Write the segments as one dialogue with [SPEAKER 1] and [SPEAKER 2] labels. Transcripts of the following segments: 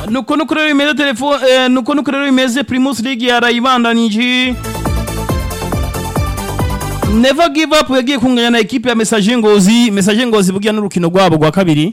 [SPEAKER 1] nuko nuko rero bimeze telefone eh, nuko nuko rero bimeze Primus League yarayibandanije Never give up yagiye kunganya na equipe ya Message Ngozi Message Ngozi bugiye n'urukino rwabo rwa kabiri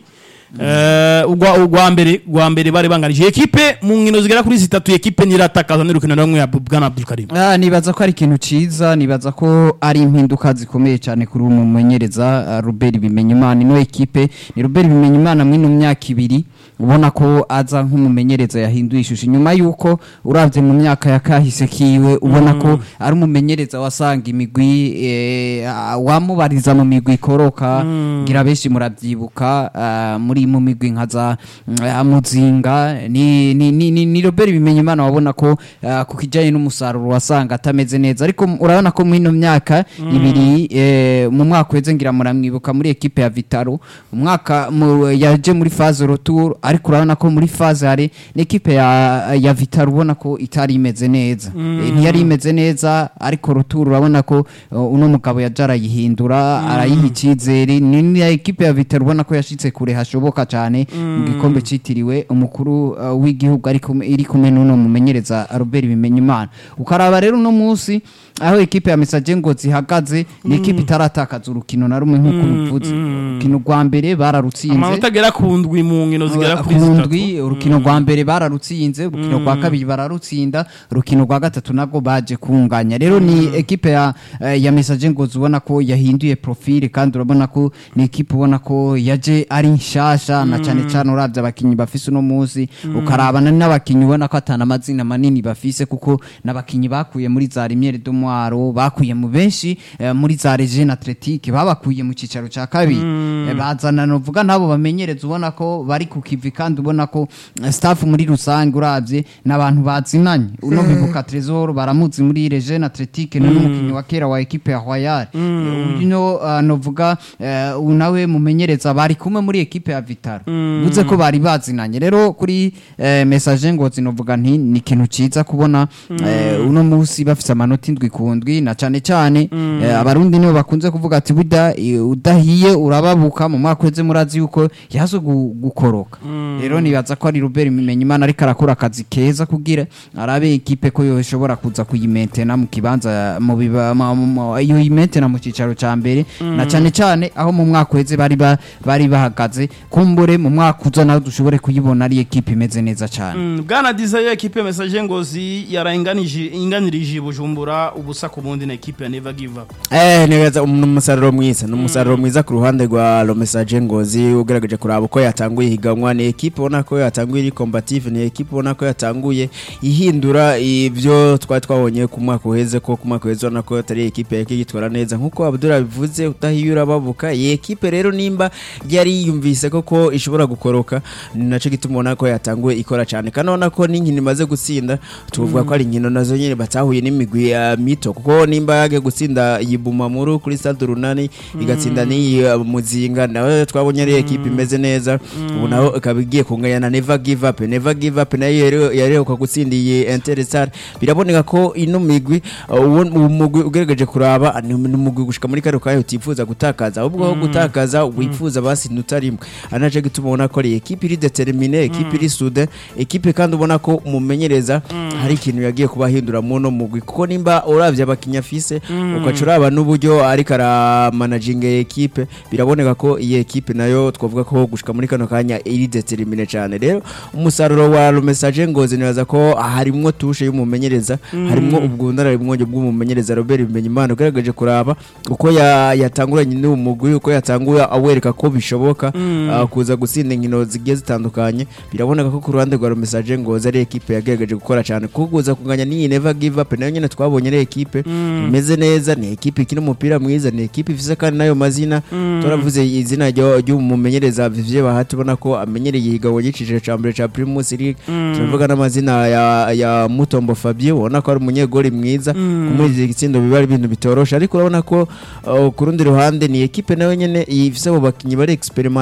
[SPEAKER 1] eh ugwa ugwa mbere gwa mbere bari banganije equipe mu nkino zigera kuri zitatu equipe niratakaza n'urukino rumwe ya Bwana Abdul Karim
[SPEAKER 2] Ah, nibaza ko ari ikintu ciza nibaza ko ari impinduka zikomeye cyane kuri uno mumenyereza ah, Robert Bimenyimana ino ekipe ni Robert Bimenyimana mwino myaka ibiri ubona ko aza nk'umumenyereza yahinduye ishusho nyuma yuko uravye mu myaka ya kahise kiwe ubona ko ari umumenyereza wasanga imigwi eh, ah, wamubariza mu migwi ikoroka ngira benshi muravyibuka ah, muri mu migwi nka za mm, ah, muzinga ni ni ni, ni, ni Robert Bimenyimana wabona ko ah, ku kijanye n'umusaruro wasanga atameze neza ariko m- urabona ko mwino myaka ibiri eh, mu mwaka weze ngira muramwibuka muri equipe ya Vitaro umwaka mu- yaje muri phase retour ariko urabona ko muri phase hari n'equipe ya ya Vitaro ubona ko itari imeze neza Eh, ntiyari imeze neza ariko retour urabona ko uh, uno mugabo yajara yihindura arayiha icyizere ni ni ya equipe ya Vitaro ubona ko yashitse kure hashoboka cyane mu gikombe citiriwe umukuru uh, w'igihugu ariko iri kumwe n'uno mumenyereza Robert Bimenyimana ukaraba rero uno munsi aho ekipe ya Message ngo zihagaze ni ekipe itaratakaza urukino na rumwe nk'uko ruvuze urukino rwa mbere bararutsinze
[SPEAKER 1] amanota agera ku ndwi mu nkino zigera kuri zitatu
[SPEAKER 2] kundwi urukino rwa mbere bararutsinze urukino rwa kabiri bararutsinda urukino rwa gatatu nabwo baje kunganya rero ni ekipe ya eh, ya message ngo ubona ko yahinduye profile kandi urabona ko ni ekipe ubona ko yaje ari nshasha na cyane cyane uravye abakinyi bafise uno munsi ukarabana n'abakinyi ubona ko atana amazina manini bafise kuko n'abakinyi bakuye muri za Limiere de Mwaro bakuye mu benshi eh, muri za Regine Athletique babakuye mu cicaro ca kabiri Eh, bazana novuga nabo bamenyereza ubona ko bari ku kivi kandi ubona ko eh, staff muri rusange uravye n'abantu bazinanye uno bibuka Trésor baramuzi muri Regine Athletique ni n'umukinyi wa kera wa equipe ya Royal Eh, uno uh, novuga eh, uyu nawe mumenyereza bari kumwe muri equipe ya Vitaro buze ko bari bazinanye rero kuri eh, message ngo zinovuga nti ni ikintu ciza kubona eh, uno munsi bafise amanota indwi ku ndwi na cane cane eh, abarundi nibo bakunze kuvuga ati buda eh, udahiye urababuka mu mwaka weze murazi yuko yazo gu- gukoroka rero nibaza ko ari Robert Bimenyimana ariko arakora akazi keza kugira arabe ekipe ko yoshobora kuza kuyimentena mu kibanza mu biba ma- mu- mu- iyo yimentena mu cicaro ca mbere na cane cane aho mu mwaka weze bari ba- bari bahagaze kumbure mu mwaka uza nawe dushobore kuyibona ari ekipe imeze neza cane
[SPEAKER 1] Mm, Bwana Desire equipe ya Message Ngozi yarainganije inganirije Bujumbura ubusa ku bundi na equipe ya Never Give Up
[SPEAKER 3] Eh neza ni umusaruro mwiza ni umusaruro mwiza ku ruhande rwa Romesaje Ngozi ugerageje kuraba uko yatanguye higanwa ni equipe ubona ko yatanguye iri combative ni equipe ubona ko yatanguye ihindura ibyo twari twabonye ku mwaka uheze ko ku mwaka uheze ubona ko atari equipe yake yitwara neza nkuko Abdul bivuze utahiyura babuka iyi equipe rero nimba yari yiyumvise koko ishobora gukoroka ni naco gituma ubona ko yatanguye ikora cyane kandi ubona ko n'inkino imaze gutsinda tuvuga ko ari inkino nazo nyine batahuye n'imigwi ya mito kuko nimba yagiye gutsinda iyi Bumamuru kuri Stade Runani igatsinda n'iyi uh, Muzinga nawe twabonye ari equipe imeze neza ubu naho ikaba igiye kunganya na Never Give Up Never Give Up nayo yari- yareruka gutsinda iyi Interstar biraboneka ko ino migwi uh, uwo uwo mugwi ugerageje kuraba ni ni umugwi gushika muri karo kayo utifuza gutakaza ahubwo aho gutakaza wifuza basi rimwe anaje gituma ubona ko ari equipe iri determine equipe iri sude equipe kandi ubona ko umumenyereza hari ikintu yagiye kubahindura mu no mugwi kuko nimba uravye abakinya afise ukaca uraba n'uburyo ariko aramanaginga iyi equipe biraboneka ko iyi equipe nayo twavuga ko gushika muri kano kanya iri determine cyane rero umusaruro wa Message Ngozi nibaza ko harimwo tushe y'umumenyereza harimwo ubwundararibwonge bw'umumenyereza Robert Bimenyimana ugaragaje kuraba uko ya- yatanguranye n'uwo mugwi uko yatanguye awereka ko bishoboka ah, kuza gutsinda inkino zigiye zitandukanye biraboneka ko ku ruhande rwa Message Ngozi ari equipe yagerageje gukora cyane kuko kuza kunganya n'iyi Never Give Up nayo nyene twabonye ari equipe imeze neza ni equipe ikina umupira mwiza ni equipe ifise kandi nayo mazina turavuze izina ryo- ry'umumenyereza Vivye Bahati ubona ko amenyereye igabo y'iciciro ca mbere ca Primus League turavuga n'amazina ya, ya Mutombo Fabio ubona ko ari umunyegori mwiza kumuriza igitsindo biba ari ibintu bitorosha ariko urabona ko uh, ku rundi ruhande ni equipe nayo nyene ifise abo bakinyi bari experimente kandi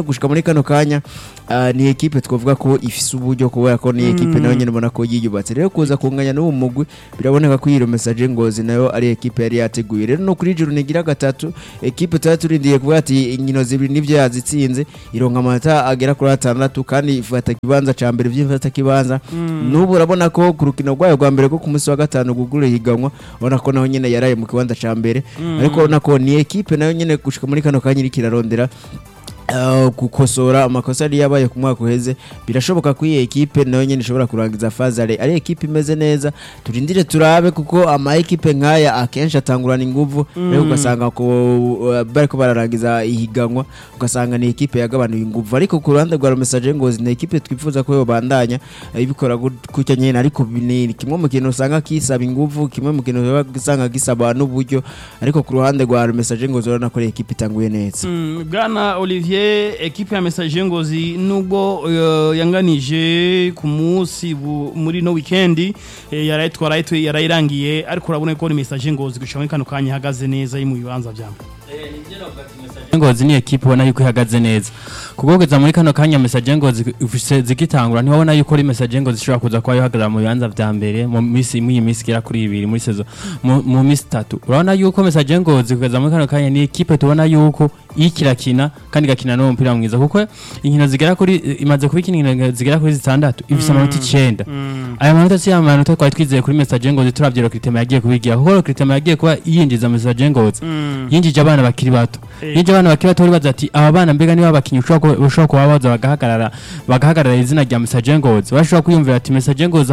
[SPEAKER 3] gushika muri kano kanya ah, ni ekipe twavuga ko ifise uburyo kubera ko ni ekipe nayo nyene ubona ko yiyubatse rero kuza kunganya n'uwo mugwi biraboneka ko iyo message ngozi nayo ari ekipe yari yateguye rero no kuri juru nigira gatatu ekipe tuba turindiye kuvuga ati inkino zibiri nivyo yazitsinze ironka amanota agera kuri atandatu kandi ifata kibanza ca mbere vy'ifata kibanza n'ubu urabona ko ku rukino rwayo rwa mbere ko ku munsi wa gatanu gugura higanwa ubona ko naho nyene yaraye mu kibanza ca mbere ariko urabona ko ni ekipe nayo nyene gushika muri kano kanya iriko irarondera Uh, gukosora amakosa yari yabaye ku mwaka uheze birashoboka ko iyi ekipe nayo nyene ishobora kurangiza fazare ari ekipe imeze neza turindire turabe kuko ama ekipe nk'aya akenshi atangurana inguvu rero ugasanga ko uh, bariko bararangiza ihiganwa ugasanga ni ekipe yagabanuye inguvu ariko ku ruhande rwa message ngozi ni ekipe twifuza ko yobandanya uh, ibikora gut- gutya nyene ariko ni kimwe mu kintu usanga kisaba inguvu kimwe mu kintu usanga gisaba n'uburyo ariko ku ruhande rwa message ngozi urabona ko ari ekipe itanguye neza
[SPEAKER 1] Mm, bwana olivier ekipe ya message ngozi nubwo uh, yanganije ku munsi bu- muri no weekend eh, yarayitwara yarayitu- yarayirangiye ariko urabona ko ni message ngozi gushika muri kano kanya ihagaze neza iri mu bibanza vyamwe
[SPEAKER 4] ngozi ni ekipe ubona yuko ihagaze neza kugogeza muri kano kanya message ngozi ufise zigitangura ntibabona yuko ari message ngozi ishobora kuza kuba yohagarara mu bibanza vya mbere mu misi mu iyi misi igera kuri ibiri muri sezo mu mu misi itatu urabona yuko message ngozi kugeza muri kano kanya ni ekipe tubona yuko iriko irakina kandi igakina n'umupira mwiza kuko inkino zigera kuri imaze kuba ikina inkino zigera kuri zitandatu ifise amanota icenda aya manota si ya manota twari twizeye kuri message ngozi turavye rokritema yagiye kubigira kuko rokritema yagiye kuba yinjiza message ngozi yinjije abana bakiri bato
[SPEAKER 1] Eh.
[SPEAKER 4] yinjije abana bakiri bato bari baza ati aba bana mbega niba abakinnyi ushobora kuba- ushobora kuba baza bagahagarara bagahagarara izina rya message ngozi bashobora kwiyumvira ati message ngozi